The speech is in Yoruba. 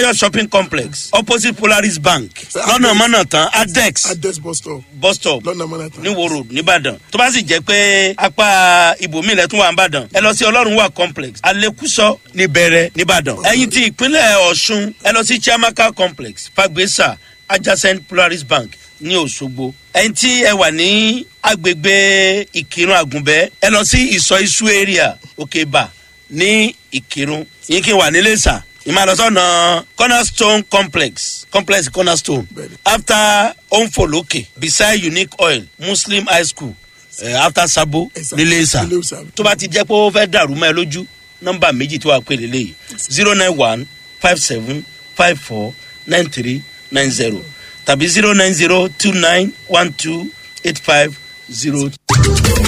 adébáyọ̀ shopping complex opposite polaris bank lọ́nà mọ́nà tán adex adex bus stop bus stop lọ́nà mọ́nàtà. ní wo road nìbàdàn tó bá sì jẹ́ pé apá ibòmíì lẹ́tún wà nìbàdàn ẹ lọ sí ọlọ́run wà complex alekuso níbẹ̀rẹ̀ nìbàdàn ẹ̀yin ti ìpínlẹ̀ ọ̀ṣun ẹ lọ sí chiamaka complex fagbesa adjacent polaris bank ní òṣogbo ẹ̀yin tí ẹ wà ní agbègbè ìkírun àgùnbẹ́ ẹ lọ sí ìsọ isu area òkèbà ní ìkírun yín kí n wà nílé sà ìmàlọ́sọ̀nà cornerstone complex complex cornerstone Bẹ́ẹ̀ni. after onfoloke beside unique oil muslim high school eh, after sabo Ẹ̀sà. nílé ìsà Nílé Ìsà. tó bá ti jẹ́ pé ó fẹ́ dàrú mọ́ ẹ lójú nọ́mbà méjì tó wà pé lélẹ́yìí zero nine one five seven five four nine three nine zero tàbí zero nine zero two nine one two eight five zero